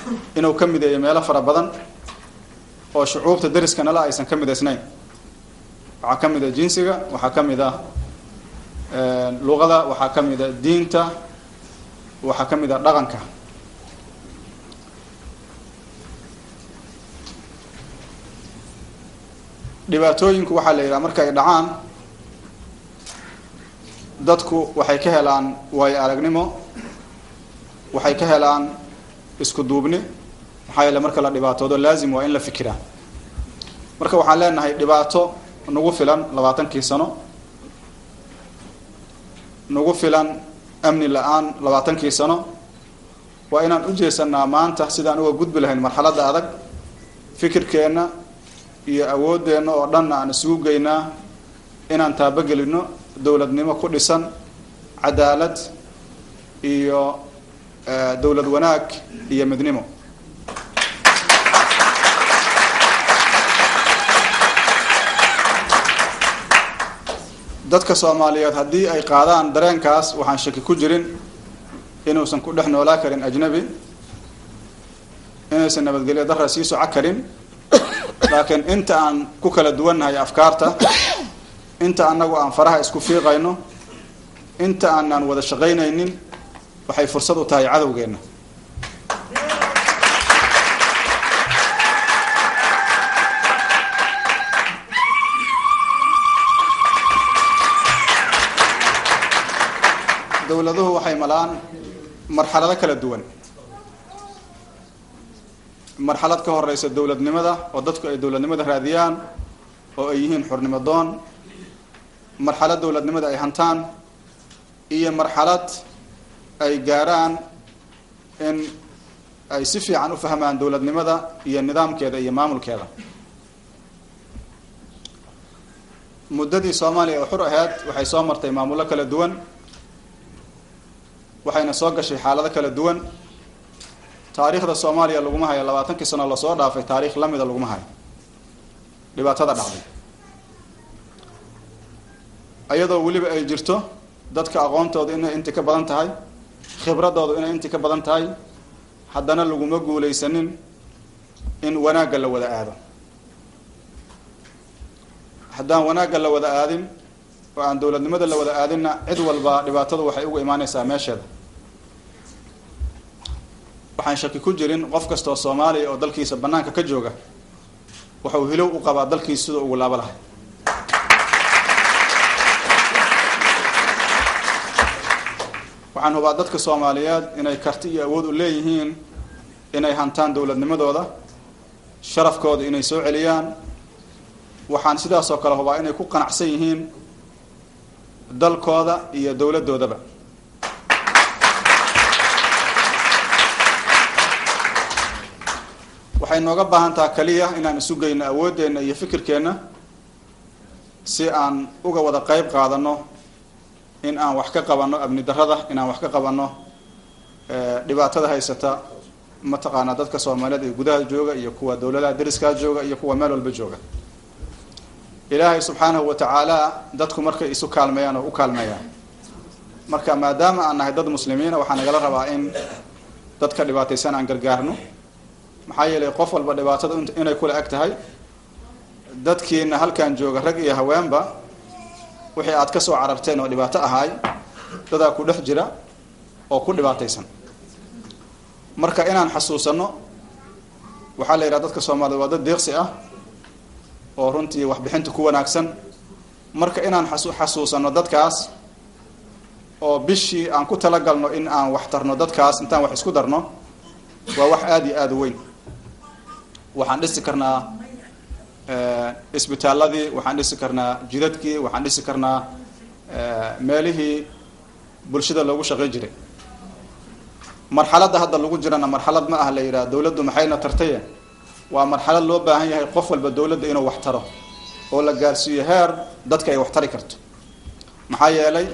inuu ka mideeyo meelo fara badan oo shucuubta deriskanala aysan ka midaysnayn waxaa ka mid a jinsiga waxaa ka mid ah luqada waxaa ka mid a diinta waxaa ka mid a dhaqanka dhibaatooyinku waxaa la yidhaha marka ay dhacaan dadku waxay ka helaan waayo aragnimo waxay ka helaan isku duubni maxaa yeele marka la dhibaatoodo laazim waa in la fikiraa marka waxaan leenahay dhibaato nagu filan labaatankii sano nagu filan amni la-aan labaatankii sano waa inaan u jeesanaa maanta sidaan uga gudbi lahayn marxaladda adag fikirkeenna iyo awooddeenna oo dhanna aan isugu geynaa inaan taabogelino dowladnimo ku dhisan cadaalad iyo dowlad wanaag iyo midnimo dadka soomaaliyeed haddii ay qaadaan dareenkaas waxaan shaki ku jirin inuusan ku dhex noolaa karin ajnabi inaysan nabadgelyo darra sii soco karin laakiin inta aan ku kala duwannahay afkaarta inta annagu aan faraha isku fiiqayno inta aanaan wada shaqaynaynin waxay fursad u tahay cadowgeenna dowladuhu waxay malaan marxalado kala duwan marxalad ka horeysa dowladnimada oo dadku ay dowladnimada raadiyaan oo ay yihiin xurnimo doon marxalad dowladnimada ay hantaan iyo marxalad ay gaaraan in ay si fiican u fahmaan dowladnimada iyo nidaamkeeda iyo maamulkeeda muddadii soomaaliya oo xur ahayd waxay soo martay maamullo kala duwan waxayna soo gashay xaalado kala duwan taariikhda soomaaliya laguma hayo labaatankii sano lasoo dhaafay taariikh lamida laguma hayo dhibaatada dhacday iyadoo weliba ay jirto dadka aqoontooda inay inti ka badan tahay khibradoodu inay inti ka badan tahay haddana laguma guulaysanin in wanaagga la wada aado haddaan wanaagga la wada aadin oo aan dowladnimada la wada aadinna cid walba dhibaatadu waxay uga imaaneysaa meesheeda waxaan shaki ku jirin qof kastoo soomaaliya oo dalkiisa banaanka ka jooga waxau hilow u qabaa dalkiisa sidoo ugu laabo lahay waxaan hubaa dadka soomaaliyeed inay karti iyo awood u leeyihiin inay hantaan dowladnimadooda sharafkooda inay soo celiyaan waxaan sidaasoo kale hubaa inay ku qanacsan yihiin dalkooda iyo dowladdoodaba waxay nooga baahan taha kaliya inaan isu geyno awooddeenna iyo fikirkeenna si aan uga wada qeyb qaadano in aan wax ka qabanno amni darrada in aan wax ka qabanno dhibaatada haysata mataqaanaa dadka soomaaliyeed ee gudaha jooga iyo kuwa dowladaha deriskaa jooga iyo kuwa meel walba jooga ilaahay subxaanahu wa tacaala dadku markay isu kaalmeeyaan oo u kaalmeeyaan marka maadaama aan nahay dad muslimiina waxaa nagala rabaa in dadka dhibaataysan aan gargaarno maxaa yeelay qof walba dhibaatada inay kula eg tahay dadkiina halkan jooga rag iyo haweenba wixii aad ka soo cararteen oo dhibaato ahaay dadaa ku dhex jira oo ku dhibaataysan marka inaan xasuusano waxaa la yidhaha dadka soomaaliyed waa dad deeqsi ah oo runtii waxbixinta ku wanaagsan marka inaan xasu xasuusano dadkaas oo bishii aan ku talagalno in aan wax tarno dadkaas intaan wax isku darno waa wax aada iyo aada u weyn waxaan dhisi karnaa isbitaaladii waxaan dhisi karnaa jidadkii waxaan dhisi karnaa meelihii bulshada loogu shaqay jiray marxaladda hadda lagu jirana marxalad ma ah la yidhaha dowladdu maxayna tartaye waa marxalad loo baahan yahay qof walba dowladda inuu wax taro oo la gaarsiiyo heer dadka ay wax tari karto maxaa yeelay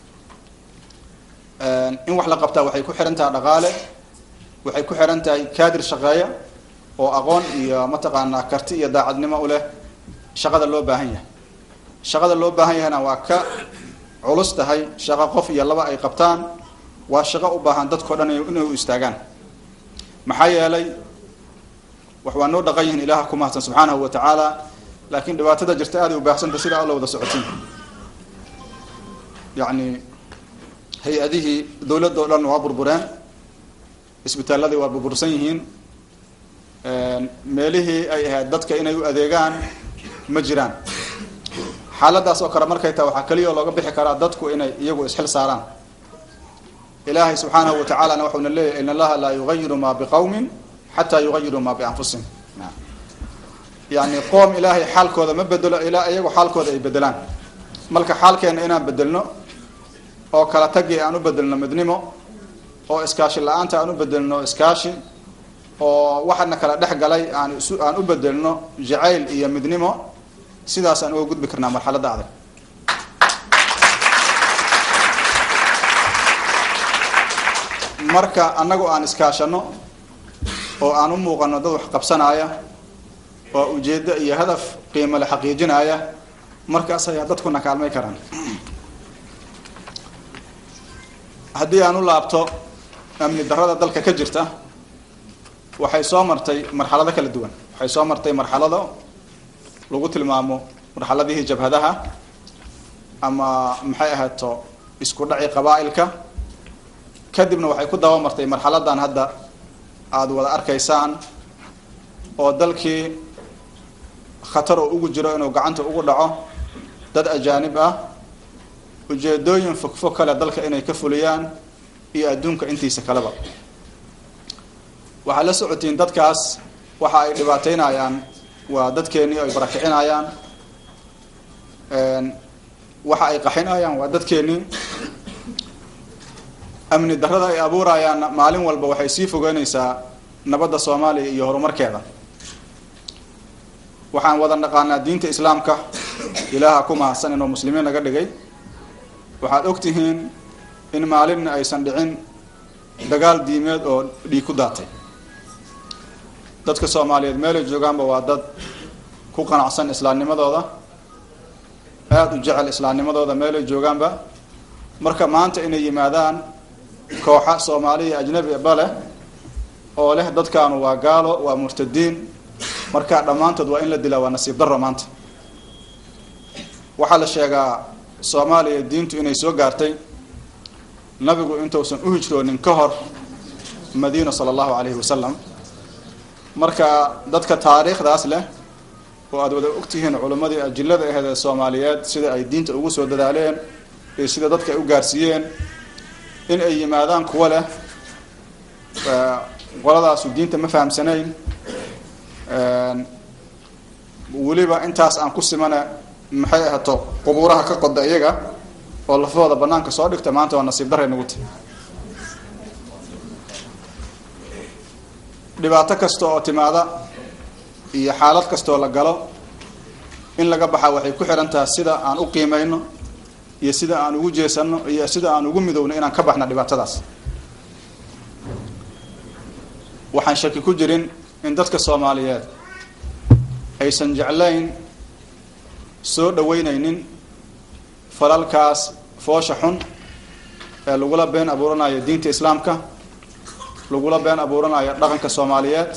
in wax la qabtaa waxay ku xihan tahay dhaqaale waxay ku xihan tahay kaadir shaqeeya oo aqoon iyo mataqaanaa karti iyo daacadnimo u leh shaqada loo baahan yahay shaqada loo baahan yahayna waa ka culus tahay shaqo qof iyo laba ay qabtaan waa shaqo u baahan dadkao dhan inay u istaagaan maxaa yeelay wax waa noo dhaqan yihiin ilaah ku mahadsan subxaanahu wa tacaala laakiin dhibaatada jirta aaday u baahsanta sidaa alla wada socotin yacni hay-adihii dawladda o dhan waa burbureen isbitaaladii waa burbursan yihiin meelihii ay ahayd dadka inay u adeegaan ma jiraan xaaladaas oo kale markay tahay waxaa keliya oo looga bixi karaa dadku inay iyagu isxil saaraan ilaahay subxaanahu wa tacalana waxauna leeyahy in allaha laa yugayiru ma biqawmin xataa yugayiru ma bianfusihim yani qoom ilaahay xaalkooda ma bedelo ilaa iyagu xaalkooda ay bedelaan marka xaalkeena inaan bedelno oo kala tagii aan u bedelno midnimo oo iskaashi la-aanta aan u bedelno iskaashi oo waxana kala dhex galay aan isu aan u bedelno jacayl iyo midnimo sidaas aan uga gudbi karnaa marxaladda adag marka annagu aan iskaashano oo aan u muuqano dad wax qabsanaya oo ujeeddo iyo hadaf qiimo le xaqiijinaya markaas ayaa dadkuna kaalmay karaan haddii aan u laabto amni darrada dalka ka jirta waxay soo martay marxalado kala duwan waxay soo martay marxalado lagu tilmaamo marxaladihii jabhadaha ama maxay ahaato isku dhaci qabaa-ilka kadibna waxay ku daba martay marxaladan hadda aada wada arkaysaan oo dalkii khatar oo ugu jiro inuu gacanta ugu dhaco dad ajaanib ah ujeedooyin fogfog kale dalka inay ka fuliyaan iyo adduunka intiisa kaleba waxaad la socotiin dadkaas waxa ay dhibaateynayaan waa dadkeenii ay barakicinayaan waxa ay qaxinayaan waa dadkeenii amni darrada ay abuurayaanna maalin walba waxay sii fogeynaysaa nabadda soomaaliya iyo horumarkeeda waxaan wada naqaanaa diinta islaamka ilaaha ku mahadsan inuu muslimiin naga dhigay waxaad og tihiin in maalinna aysan dhicin dagaal diimeed oo dhiig ku daatay dadka soomaaliyeed meelay joogaanba waa dad ku qanacsan islaamnimadooda aada u jecel islaamnimadooda meelay joogaanba marka maanta inay yimaadaan kooxa soomaaliya ajnabi ba leh oo leh dadkaanu waa gaalo waa murtadiin marka dhammaantood waa in la dilaa waa nasiib darro maanta waxaa la sheegaa soomaaliya diintu inay soo gaartay nabigu intuusan u hijroonin ka hor madiina sala allahu calayhi wasalam marka dadka taariikhdaas leh oo aada wada ogtihiin culimmadii ajillada aheed ee soomaaliyeed sida ay diinta ugu soo dadaaleen iyo sida dadka ay u gaarsiiyeen in ay yimaadaan kuwo leh qoladaasu diinta ma fahamsanayn weliba intaas aan ku simana maxay ahato qubuuraha ka qoda iyaga oo lafahooda banaanka soo dhigta maanta waa nasiib darray nagu tahy dhibaato kasta oo timaada iyo xaalad kastaoo la galo in laga baxa waxay ku xihan tahay sida aan u qiimeyno iyo sida aan ugu jeesano iyo sida aan ugu midowno inaan ka baxna dhibaatadaas waxaan shaki ku jirin in dadka soomaaliyeed aysan jeclayn soo dhaweyneynin falalkaas foosha xun ee lagula been abuuranayo diinta islaamka lagula been abuuranayo dhaqanka soomaaliyeed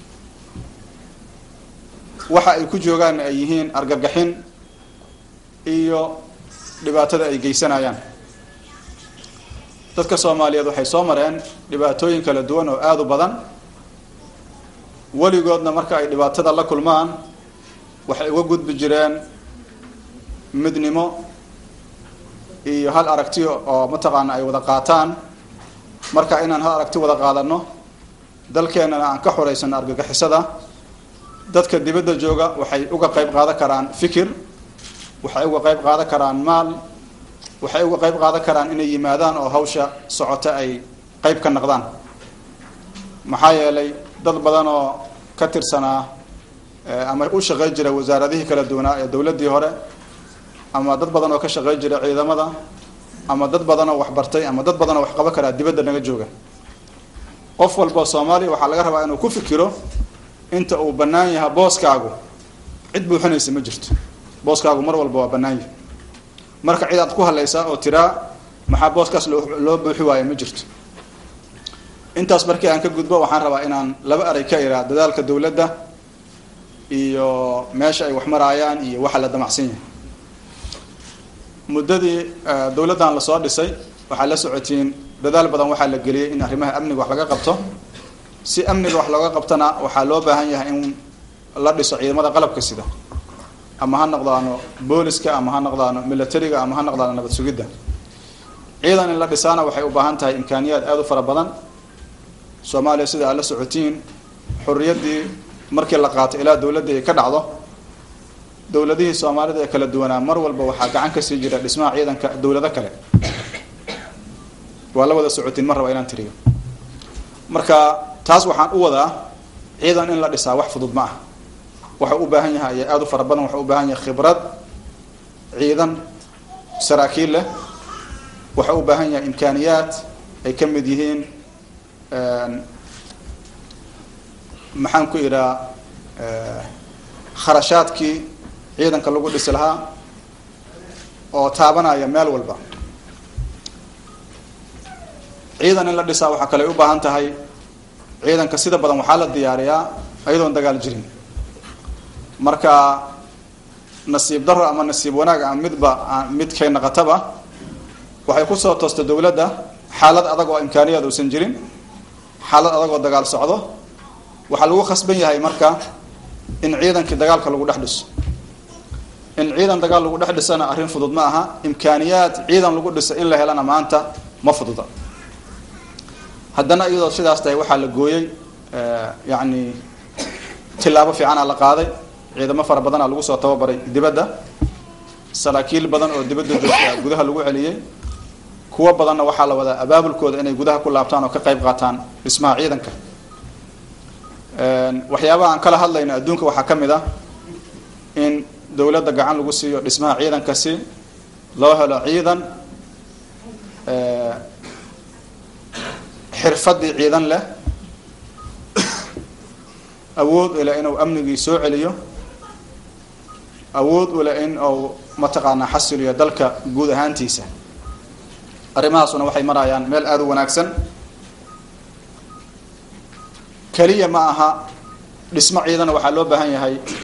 waxa ay ku joogaan ay yihiin argagaxin iyo dhibaatada ay geysanayaan dadka soomaaliyeed waxay soo mareen dhibaatooyin kala duwan oo aada u badan weligoodna marka ay dhibaatada la kulmaan waxay uga gudbi jireen midnimo iyo hal aragti oo mataqaana ay wada qaataan marka inaan hal aragti wada qaadano dalkeenana aan ka xoreysano argagixisada dadka dibadda jooga waxay uga qayb qaadan karaan fikir waxay uga qayb qaadan karaan maal waxay uga qayb qaadan karaan inay yimaadaan oo hawsha socota ay qayb ka naqdaan maxaa yeelay dad badan oo ka tirsanaa ama u shaqey jira wasaaradihii kala duwanaa ee dowladdii hore ama dad badan oo ka shaqey jira ciidamada ama dad badan oo waxbartay ama dad badan oo wax qaban karaa dibadda naga jooga qof walba soomaaliya waxaa laga rabaa inuu ku fikiro inta uu bannaan yaha booskaagu cid buuxinaysa ma jirto booskaagu mar walba waa bannaan yahay marka cid aad ku hadlaysaa oo tiraa maxaa booskaas loo loo buuxi waayo ma jirto intaas markii aan ka gudbo waxaan rabaa inaan laba eray ka iraa dadaalka dowladda iyo meesha ay wax maraayaan iyo waxa la damacsan yahay muddadii dowladdan lasoo dhisay waxaa la socotiin dadaal badan waxaa la geliyey in arrimaha amniga wax laga qabto si amniga wax looga qabtona waxaa loo baahan yahay in la dhiso ciidamada qalabka sida ama ha noqdaano booliska ama ha noqdaano militariga ama ha noqdaano nabad sugidda ciidan in la dhisaana waxay u baahan tahay imkaaniyaad aada u fara badan soomaaliya sida aad la socotiin xorriyaddii markii la qaato ilaa dowladda ay ka dhacdo dowladihii soomaalida ee kala duwanaa mar walba waxaa gacan ka sii jira dhismaha ciidanka dowlado kale waa la wada socotiin mar raba inaan tiriyo marka taas waxaan u wadaa ciidan in la dhisaa wax fudud ma ah waxau u baahan yahay ayaa aada u fara badan waxau u baahan yahay khibrad ciidan saraakiil leh waxau u baahan yahay imkaaniyaad ay ka mid yihiin maxaan ku idhaa kharashaadkii ciidanka lagu dhisi lahaa oo taabanaya meel walba ciidan in la dhisaa waxaa kale ay u baahan tahay ciidanka sida badan waxaa la diyaariyaa ayadoon dagaal jirin marka nasiib daro ama nasiib wanaag ama midba midkay naqataba waxay kusoo toostay dowladda xaalad adag oo imkaaniyaad uusan jirin xaalad adag oo dagaal socdo waxaa lagu khasban yahay marka in ciidankii dagaalka lagu dhex dhiso in ciidan dagaal lagu dhex dhisana arrin fudud ma aha imkaaniyaad ciidan lagu dhiso in la helana maanta ma fududa haddana iyadoo sidaas tahay waxaa la gooyey yacni tilaabo fiicanaa la qaaday ciidamo fara badanaa lagu soo tababaray dibadda saraakiil badan oo dibadda joogta gudaha lagu celiyey kuwo badanna waxaa la wadaa abaabulkooda inay gudaha ku laabtaan oo ka qayb qaataan dhismaha ciidanka waxyaabaha aan kala hadlayno adduunka waxaa ka mid ah in dowladda gacan lagu siiyo dhismaha ciidanka si loo helo ciidan xirfadii ciidan leh awood ule inuu amnigii soo celiyo awood ule in uu mataqaanaa xasiliyo dalka guud ahaantiisa arrimahaasuna waxay marayaan meel aada u wanaagsan keliya ma aha dhismo ciidana waxaa loo baahan yahay